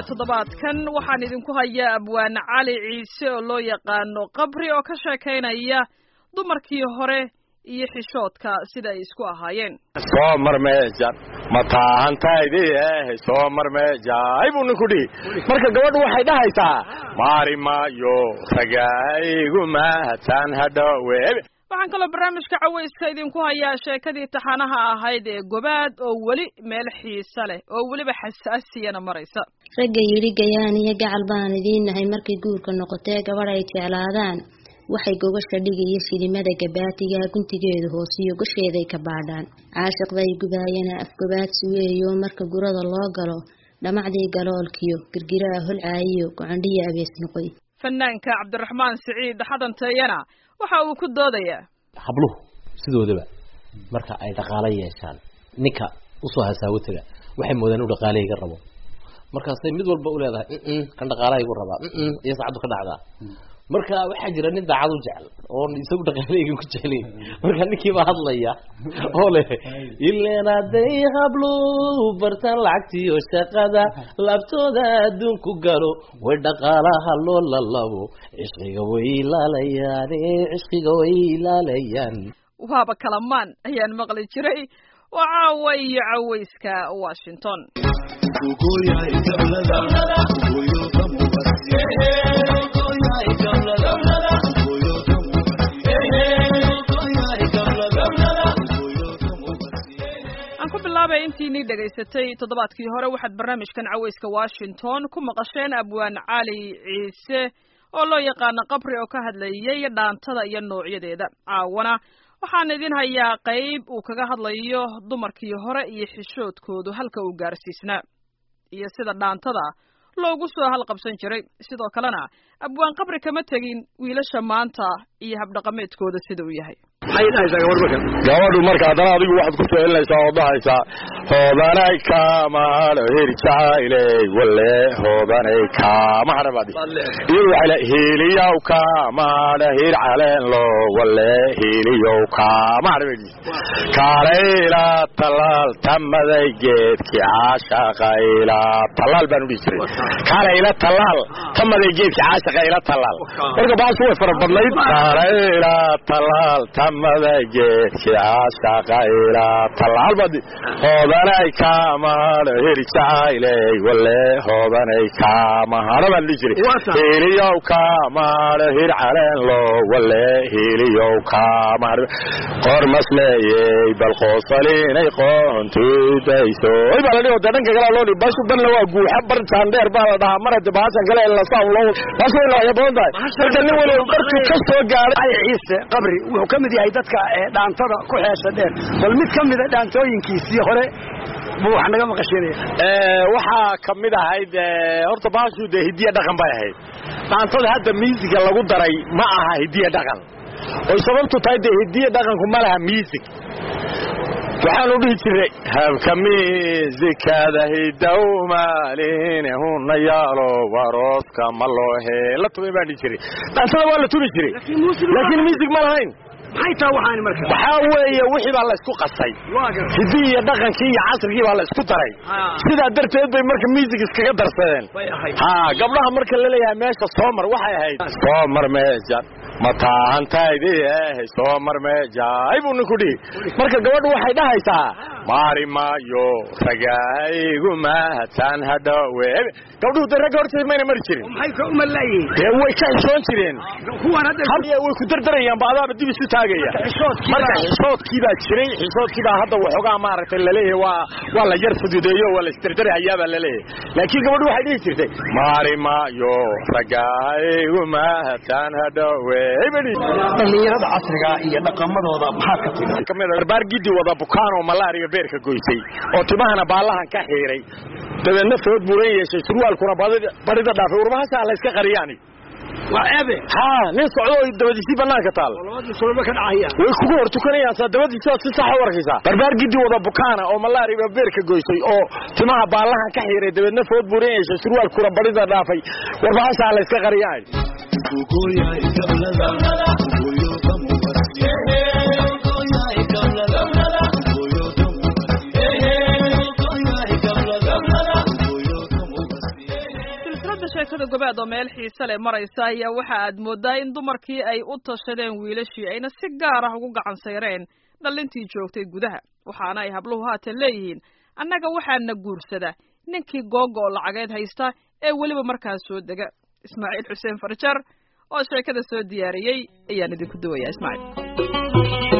toddobaadkan waxaan idinku hayaa abwaane cali ciise oo loo yaqaano qabri oo ka sheekaynaya dumarkii hore iyo xishoodka sida ay isku ahaayeen soo mar meejan ma taahantaydi eh soo mar meejay buu ninku dhihi marka gabadhu waxay dhahaysaa maari maayo ragaygu mahadsan hadhowe waxaan kaloo barnaamijka cawayska idinku hayaa sheekadii taxanaha ahayd ee gobaad oo weli meel xiise leh oo weliba xasaasiyana maraysa ragga yidhi gayaan iyo gacal baan idiin nahay markay guurka noqotee gabadh ay jeclaadaan waxay gogasha dhigiyo shilimada gabaatiga guntigeedu hoosiyo gosheeday ka baadhaan caashiqday gubaayana afgobaadsi weeyo marka gurada loo galo dhamacdii galoolkiyo girgiraha holcaayiyo gocondhiya abees noqoy fanaanka cabdiraxmaan siciid xadanteeyana waxa uu ku doodayaa habluhu sidoodaba marka ay dhaqaalo yeeshaan ninka usoo hasaawo taga waxay moodaan inu dhaqaale iga rabo markaasay mid walba u leedahay mm kan dhaqaalaha igu rabaa mm iyo saacaddu ka dhacdaa marka waxaa jira nin daacad u jecel oon isagu dhaqaaleygan ku jeclayn marka ninkii baa hadlaya oo leh ileen hadday hablu bartaan lacagtiyo shaqada laabtooda adduunku galo way dhaqaalaha loo lalabo cishqiga way ilaalayaan cishqiga way ilaalayaan waaba kalamaan ayaan maqli jiray waa caawa iyo cawayska washington aan ku bilaabay intiinii dhegaysatay toddobaadkii hore waxaad barnaamijkan cawayska washington ku maqasheen abwaan cali ciise oo loo yaqaano qabri oo ka hadlayay dhaantada iyo noocyadeeda caawana waxaan idin hayaa qayb uu kaga hadlayo dumarkii hore iyo xishoodkoodu halka uu gaarsiisnaa iyo sida dhaantada loogu soo halqabsan jiray sidoo kalena abwaan qabri kama tegin wiilasha maanta iyo habdhaqameedkooda sida uu yahay maxay dhahaysaa gabadh marka gabadhu marka haddana adigu waxaad ku soo celinaysaa oo dhahaysaa hoodanay kaamahadho hir jacayley walle hoodanay kaamahadha baad iyadu waxay le hiiliyow kaamahadha hir caleenlo walle hiiliyow kaamahadha bay dhihi kaalayla talaal tamaday geedki caashaqa ila talaal baan u dhihi jiray kaalayla talaal tamaday geedki caashaqa ila talaal marka baasu way fara badnayd kaalayla talaal tamaday geedki caashaqa ila talaal baad hoodanay kaamahadho hir jacayley walle hoodanay kaamahadha baan dhihi jiray hiiliyow kaamahadho hir caleenlo walle hiiliyow kaamahadha qor masleeyey bal qoosalinay qoontudayso oy baa la dhihi de dhanka kale loo dhihi bashu banna waa guuxa bar jaandheer baa la dhahaa mar hade bahashan kale lasaan loo baashu way noocya badan tahay marka nin waliba barkuu ka soo gaaray cali ciise qabri wuxuu ka mid yahay dadka dhaantada ku xeesha dheer bal mid ka mida dhaantooyinkiisii hore buu wax naga maqashinaya waxaa kamid ahayd horta baashu dee hidiya dhaqan bay ahayd dhaantada hadda miisiga lagu daray ma aha hidiya dhaqan oy sababtu tahay dee hidiya dhaqanku ma laha miisig waxaanu dhihi jiray habka miisikada hidow maalin huna yaalo warooska ma loo hee la tumay baan dhihi jiray dhaantada waa la tumi jiray laakiin miisig ma lahayn maxay taa waxaani marka waxaa weeye wixii baa la isku qasay hidii iyo dhaqankii iyo casrigii baa la isku daray sidaa darteed bay marka miisig iskaga darsadeen ha gabdhaha marka la leeyahay meesha soomar waxay ahayd soomar meejan ma taahantaydi eh soo mar meejay buu ninku dhihi marka gabadhu waxay dhahaysaa maari maayo ragaygu mahadsan hadhowe gabdhuhu de ragga horteed mayna mari jirin maxay ka umalayihiin dee way ka xishoon jireen kuwan hadda way ku dardarayaan ba adaaba dib isu taagaya marka xishoodkii baa jiray xishoodkii baa hadda waxoogaa maaragtay laleeyahay waa waa la yar fududeeyo waa la isdardarahayaa baa laleeyahay laakiin gabadhu waxay dhihi jirtay maari maayo ragaygu mahadsan hadhowe dhallinyarada casriga iyo dhaqamadooda maxaa ka timi kamid barbaar gidi wada bukaanoo malaariga beerka goysay oo timahana baallahan ka xiiray dabeedna food buuran yeeshay surwaalkuna barida dhaafay urbahasaa la iska qariyaani waa ebe ha nin socdo oo dabadiisii banaanka taal sulba ka dhacaya way kugu hor tukanayaan saa dabadiisi waad si sax u arkaysaa barbaar gidi wada bukaana oo malaariga beerka goysay oo timaha baallahan ka xiiray dabeedna food buuran yeeshay surwaalkuna barida dhaafay warbahasaa la iska qariyaani silsilada gobaad oo meel xiise leh maraysa ayaa waxa aad moodaa in dumarkii ay u tashadeen wiilashii ayna si gaar ah ugu gacan sayreen dhallintii joogtay gudaha waxaana ay habluhu haatan leeyihiin annaga waxaana guursada ninkii googa oo lacageed haysta ee weliba markaas soo dega ismaaciil xuseen farjar oo sheekada soo diyaariyey ayaan idinku duwayaa ismaaciil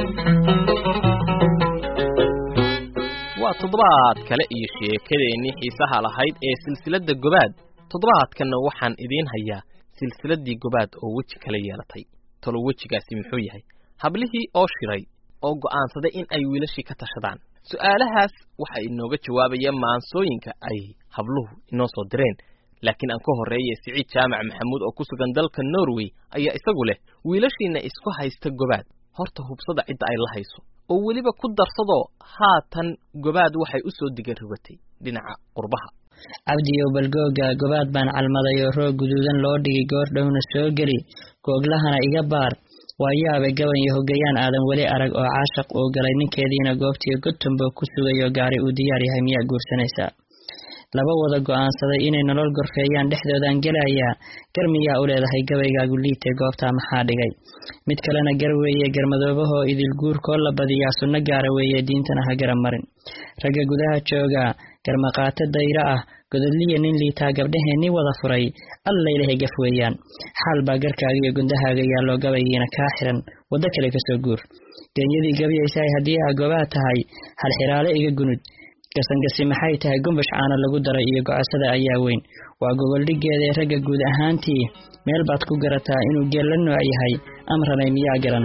waa toddobaad kale iyo sheekadeennii xiisaha lahayd ee silsiladda gobaad toddobaadkanna waxaan idiin hayaa silsiladdii gobaad oo weji kala yeelatay talo wejigaasi muxuu yahay hablihii oo shiray oo go'aansaday in ay wiilashii ka tashadaan su'aalahaas waxaa inooga jawaabaya maansooyinka ay habluhu inoo soo direen laakiin aan ka horreeye siciid jaamac maxamuud oo ku sugan dalka norway ayaa isagu leh wiilashiinna isku haysta gobaad horta hubsada cidda ay la hayso oo weliba ku darsadoo haatan gobaad waxay u soo diga rogatay dhinaca qurbaha cabdiyow balgooga gobaad baan calmaday oo roog guduudan loo dhigay goor dhowna soo geli googlahana iga baar waa yaabay gaban iyo hogayaan aadan weli arag oo caashaq uu galay ninkeediina goobtii gotumbo ku sugayo gaari uu diyaar yahay miyaa guursanaysaa laba wada go'aansaday inay nolol gorfeeyaan dhexdoodaan gelayaa gar miyaa u leedahay gabaygaagu liitay goobtaa maxaa dhigay mid kalena gar weeye garmadoobahoo idil guurkoo la badiyaa sunno gaara weeye diintana ha gara marin ragga gudaha jooga garmaqaato dayro ah gododliya nin liitaa gabdhaheenni wada furay allaylahay gaf weeyaan xaal baa garkaaga iyo gundahaaga yaalloo gabaygiina kaa xiran waddo kale kasoo guur genyadii gabyaysaay haddii aa gobaad tahay halxiraale iga gunud gasangasi maxay tahay gumbash caana lagu daray iyo gocosada ayaa weyn waa goboldhiggeedaee ragga guud ahaantii meel baad ku garataa inuu geel la nooc yahay amranay miyaa garan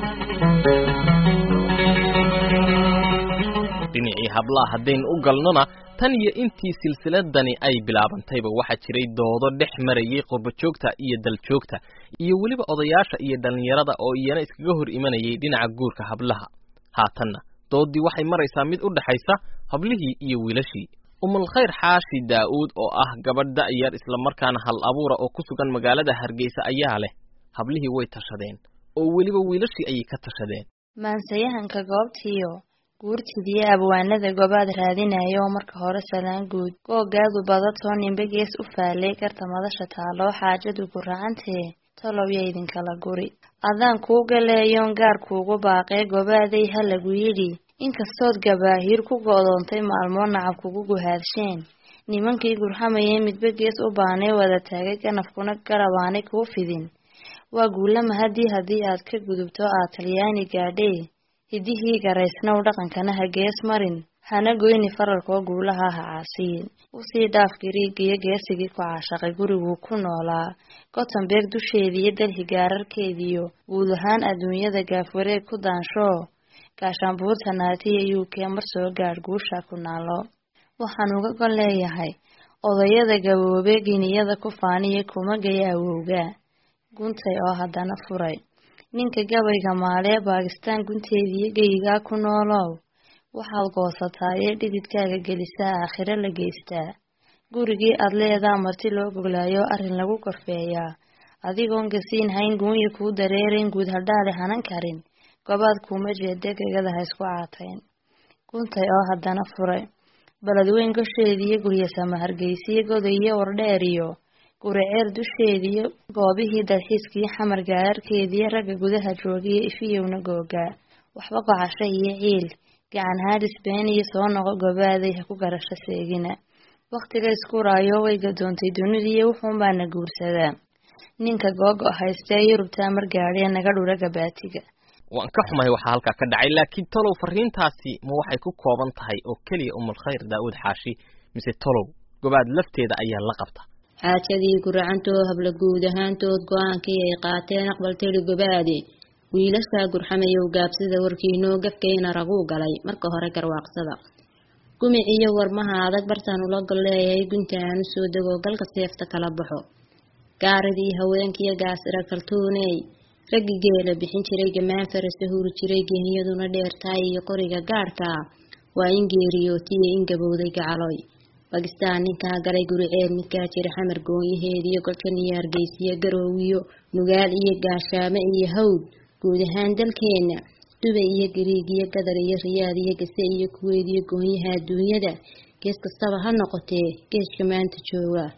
dhinacii hablaha haddaynu u galnona tan iyo intii silsiladani ay bilaabantayba waxaa jiray doodo dhex marayay qurbajoogta iyo daljoogta iyo weliba odayaasha iyo dhallinyarada oo iyana iskaga hor imanayay dhinaca guurka hablaha haatanna doodii waxay maraysaa mid u dhexaysa hablihii iyo wiilashii umulkhayr xaashi daa'uud oo ah gabadh da'yar islamarkaana hal abuura oo ku sugan magaalada hargeysa ayaa leh hablihii way tashadeen oo weliba wiilashii ayay ka tashadeen maansayahanka goobtiiyo guurtidiyo abwaanada gobaad raadinaya oo marka hore salaan guud googaadu badatoo nimbe gees u faalay garta madasha taaloo xaajadu ku racantee tolowya idinkala guri adaan kuu galeeyoon gaar kuugu baaqee gobaaday ha lagu yidhi inkastood gabaahiir ku go'doontay maalmoo nacab kugu guhaadsheen nimankii gurxamayay midba gees u baanay wada taagay ganafkuna garabaanay kuu fidin waa guulama haddii haddii aad ka gudubto aad talyaani gaadhee hidihii garaysnow dhaqankana ha gees marin hana goyni faralkoo guulaha ha caasiyin usii dhaaf gariigiyo geesigii ku caashaqay guriguu ku noolaa gotemberg dusheediiyo dalhi gaararkeediyo guud ahaan adduunyada gaafwareeg ku daanshoo gaashaanbuurta naatiya u k mar soo gaadh guusha ku naalo waxaan uga gon leeyahay odayada gaboobe giniyada ku faaniya kuma gaya awowga guntay oo haddana furay ninka gabayga maalee baakistaan gunteediiyo geyigaa ku noolow waxaad goosataa ee dhididkaaga gelisaa aakhiro la geystaa gurigii aad leedaa marti loo goglaayo arrin lagu korfeeyaa adigoon gasiin hayn guunya kuu dareerayn guud hadhaale hanan karin gobaad kuuma jeede gegada ha isku caatayn guntay oo haddana furay baledweyn gosheediiyo guryasama hargeysiyo godayiyo wardheeriyo guriceer dusheediyo goobihii dalxiiskii xamar gaararkeediyo ragga gudaha joogiyo ifiyowna googaa waxba gocasho iyo ciil gacan haadis been iyo soo noqo gobaaday ha ku garasho seegina wakhtiga iskuraayo way gadoontay dunidiiyo wuxuunbaana guursadaa ninka googo haystee yurubtaa mar gaadhee naga dhura gabaatiga waan ka xumahay waxaa halkaa ka dhacay laakiin tolow fariintaasi ma waxay ku kooban tahay oo keliya umulkhayr daa'uud xaashi mise tolow gobaad lafteeda ayaa la qabta xaajadii guracantoo habla guud ahaantood go-aankii ay qaateen aqbal teri gobaade wiilashaa gurxamayow gaabsida warkiinoo gafkayna raguu galay marka hore garwaaqsada gumic iyo warmaha adag bartaan ula gol leeyahay gunta aanu soo dego galka seefta kala baxo gaaridii haweenkiiyo gaasira kaltuuney raggi geela bixin jiray gamaan farasa huri jiray geeniyaduna dheertaay iyo qoriga gaadhka waa in geeriyootiyo in gabowday gacaloy bakistaan ninkaa galay guriceed midkaa jira xamar goonyaheediyo golkan iyo hargeysiyo garoowiyo nugaal iyo gaashaamo iyo hawd guud ahaan dalkeena dubay iyo gariig iyo gadar iyo riyaad iyo gase iyo kuweyd iyo goonyaha adduunyada gees kastaba ha noqotee geeska maanta jooga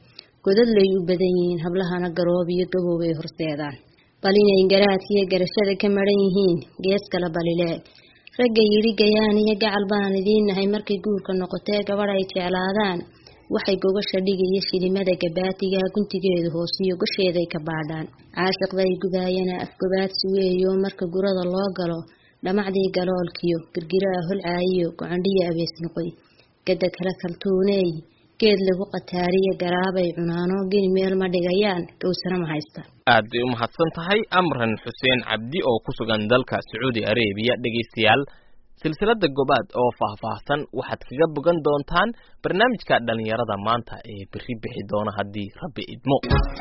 godadlay u badan yihiin hablahana garoob iyo gaboob ay horseedaan bal inay garaadkiiyo garashada ka maran yihiin gees kala balileeg ragga yidhi gayaan iyo gacal baan idiin nahay markay guurka noqotee gabadh ay jeclaadaan waxay gogasha dhigiyo shilimada gabaatiga guntigeedu hoosiyo gosheeday ka baadhaan caashiqday gudaayana afgobaadsi weeyo marka gurada loo galo dhamacdii galoolkiyo girgiraa holcaayiyo gocondhiyo abees noqoy gada kale kaltuuneey geed lagu qataariyo garaabay cunaano geni meel ma dhigayaan gowsana ma haysta aad bay u mahadsan tahay amran xuseen cabdi oo ku sugan dalka sacuudi arabiya dhegaystayaal silsilada gobaad oo faahfaahsan waxaad kaga bogan doontaan barnaamijka dhallinyarada maanta ee berri bixi doona haddii rabbi idmo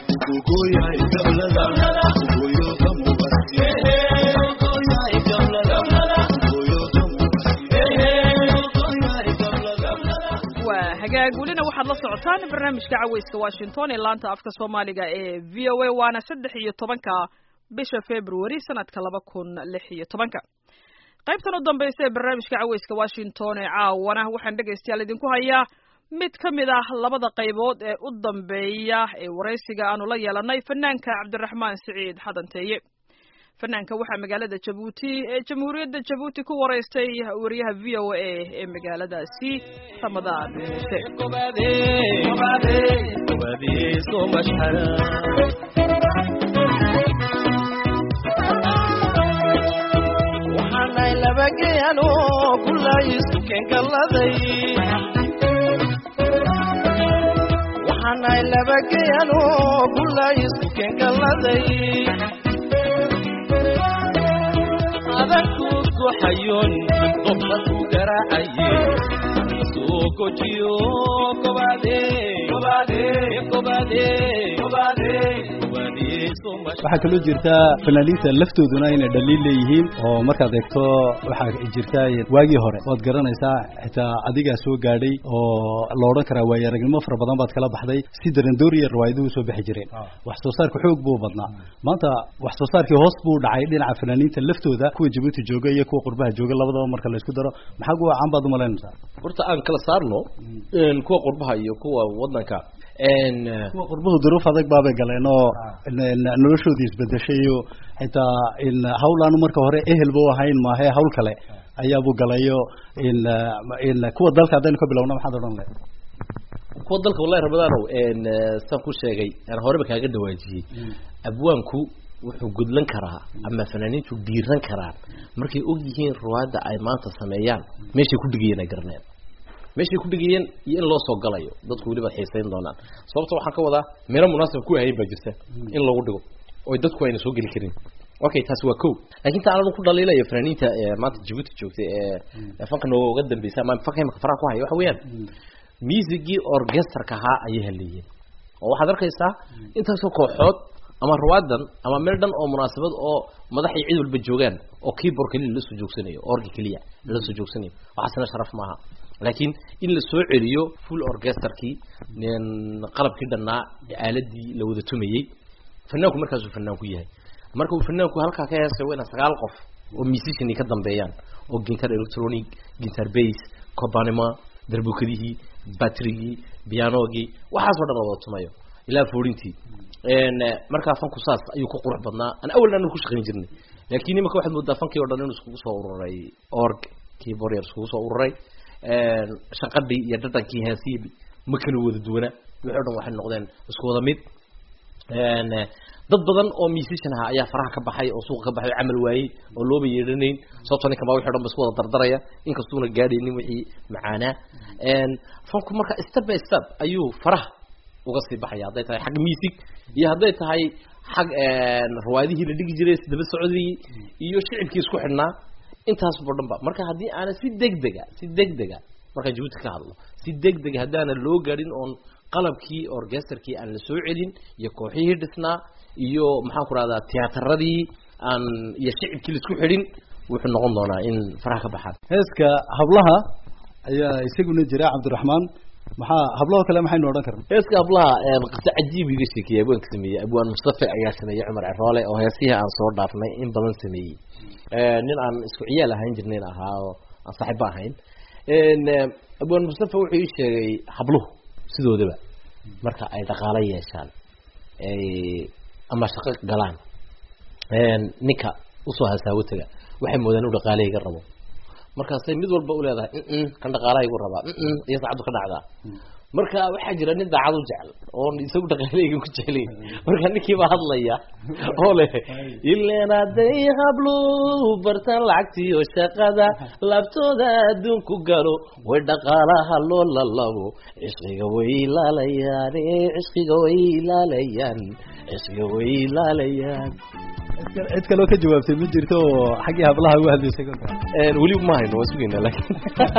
waa hagaag welina waxaad la socotaan barnaamijka caweyska washington ee laanta afka soomaaliga ee v o a waana saddex iyo tobanka bisha february sanadka laba kun lix iyo tobanka qaybtan u dambaysa ee barnaamijka caweyska washington ee caawana waxaan dhegaystayaal idinku hayaa mid ka mid ah labada qaybood ee u dambeeya ee waraysiga aanu la yeelanay fanaanka cabdiraxmaan siciid xadanteeye fanaanka waxaa magaalada jabuuti ee jamhuuriyadda jabuuti ku waraystay wariyaha v o a ee magaaladaasi ramadaan muuse waxaanay labageyano kulaysu kengaladay waxaanay labageyano kulaysu kengaladay adanku goxayon qofka ku garaacaye soo gojiyo kobaade kobaade kobaade kobaade waxaa kaloo jirta fanaaniinta laftooduna inay dhaliil leeyihiin oo markaad eegto waxaa jirta waagii hore waad garanaysaa xitaa adigaa soo gaadhay oo la odhan karaa waayo aragnimo fara badan baad kala baxday si darandooriya rawaayaduhu soo bixi jireen wax soo saarka xoog buu badnaa maanta wax soo saarkii hoos buu dhacay dhinaca fanaaniinta laftooda kuwa jabuuti jooga iyo kuwa qurbaha jooga labadaba marka la isku daro maxaa kuwa caan baad umalaynaysaa horta aan kala saarno kuwa qurbaha iyo kuwa wadanka kuwa qurbuhu duruuf adag baabay galeen oo noloshoodii isbedeshay iyo xitaa in hawlaanu marka hore ehelba u ahayn maahe hawl kale ayaabuu galayo in in kuwa dalka haddaynu ka bilowna maxaad odhan lahayd kuwa dalka wallahi ramadaanow saan ku sheegay aan horeba kaaga dhawaajiyey abwaanku wuxuu gudlan karaa ama fanaaniintu dhiiran karaan markay og yihiin ruwaadda ay maanta sameeyaan meeshay ku dhigayeen ay garaneen meeshay ku dhigayeen iyo in loo soo galayo dadku weliba xiisayn doonaan sababta waxaan ka wadaa meelo munaasab ku ahayn baa jirta in lagu dhigo oo dadku ayna soo geli karin okay taasi waa ko laakiin ta anagu ku dhaliilayo fanaaniinta maanta jabuuti joogtay ee fanka nooga dambeysa ama fanka imika faraha ku haya waxa weeyaan musigii orchesterka ahaa ayay haleeyeen oo waxaad arkaysaa intaasoo kooxood ama ruwaadan ama meel dhan oo munaasabad oo madaxay cid walba joogaan oo keyboard keliya la soo joogsanayo orgi keliya la soo joogsanayo waxaasna sharaf maaha laakiin in la soo celiyo full orchesterkii qalabkii dhannaa aaladii la wada tumayey fanaanku markaasuu fanaan ku yahay marka uu fanaanku halkaa ka heesay waa ina sagaal qof oo musician ka dambeeyaan oo guitar electronic guitar bass cobanima darbukadihii batrigii pianogii waxaasoo dhan la wada tumayo ilaa foorintii markaa fanku saas ayuu ku qurux badnaa aan awalna anu ku shaqayn jirnay laakiin imaka waxaad moodaa fankii o dhan inuu iskugu soo ururay org keyboard yar iskugu soo ururay shaqadhii iyo dhadhankii heesihii ma kala wada duwana wixii o dhan waxay noqdeen isku wada mid dad badan oo musician aha ayaa faraha ka baxay oo suuqa ka baxay oo camal waayey oo looba yeedhanayn sababto ninkan baa wixi o dhan ba isku wada dardaraya inkastuuna gaadhaynin wixii macaanaa fanku marka step by step ayuu faraha uga sii baxaya hadday tahay xag music iyo hadday tahay xag rawaadihii la dhigi jiray daba socodii iyo shicibkii isku xidhnaa intaasbo dhan ba marka haddii aana si degdega si degdega markaan jabuuti ka hadlo si degdega haddaana loo gaadhin oon qalabkii orchesterkii aan la soo celin iyo kooxihii dhisnaa iyo maxaan ku rahdaa tiyataradii aan iyo shicibkii laisku xidhin wuxuu noqon doonaa in faraha ka baxaan heeska hablaha ayaa isaguna jira cabdiraxmaan maxaa hablaho kale maxaynu odhan karna heeska hablaha qisa cajiib iga sheekeeyey abwaanka sameeyey abwaan mustafe ayaa sameeyey cumar ceroole oo heesihii aan soo dhaafnay in badan sameeyey nin aan isku ciyaal ahayn jirnayn ahaa oo aan saaxiibo ahayn abwaan mustafe wuxuu ii sheegay habluhu sidoodaba marka ay dhaqaalo yeeshaan ay ama shaqo galaan ninka usoo hasaawo taga waxay moodaan inu dhaqaale iga rabo markaasay mid walba uleedahay mm kan dhaqaalaha igu rabaa mm iyo saacaddu ka dhacdaa marka waxaa jira nin daacad u jecel oon isagu dhaqaaleyga ku jecelayn marka ninkii baa hadlaya oo leh ileen hadday hablu bartaan lacagtiyo shaqada laabtooda adduunku galo way dhaqaalaha loo lalabo cishqiga way ilaalayaan cishqiga way ilaalayaan cishqiga way ilaalayaan cid kaloo ka jawaabtay ma jirto oo xaggii hablaha uga hadlaysay kolka weli ma hayno waa sugayna laakiin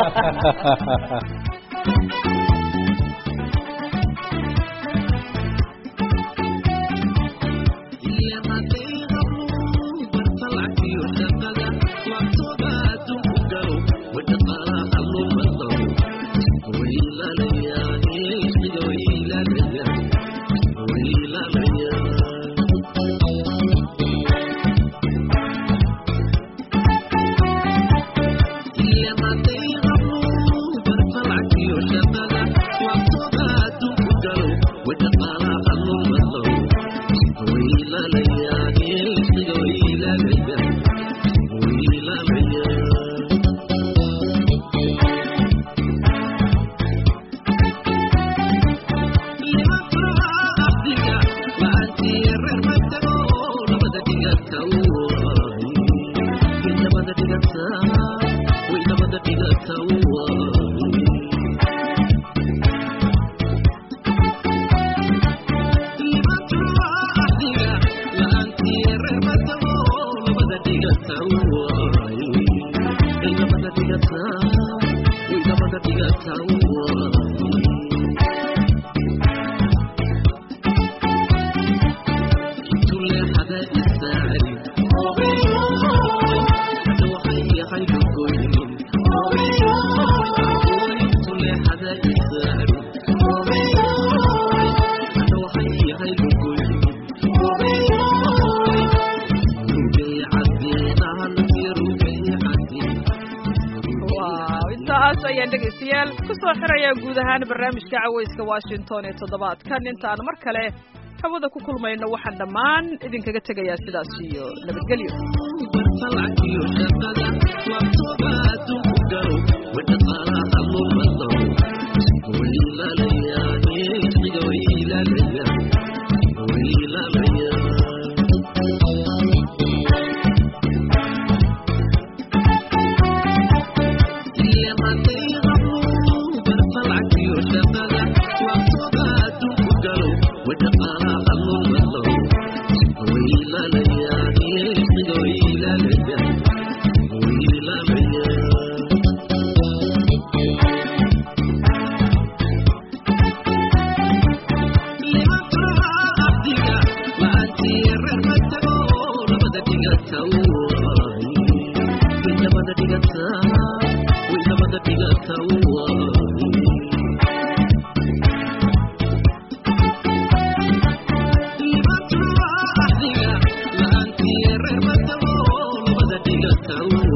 dhegeystayaal kusoo xiraya guud ahaan barnaamijka caweyska washington ee toddobaadkan intaan mar kale hawada ku kulmayno waxaan dhammaan idinkaga tegayaa sidaas iyo nabadgelyo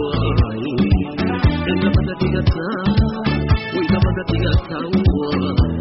Thank you.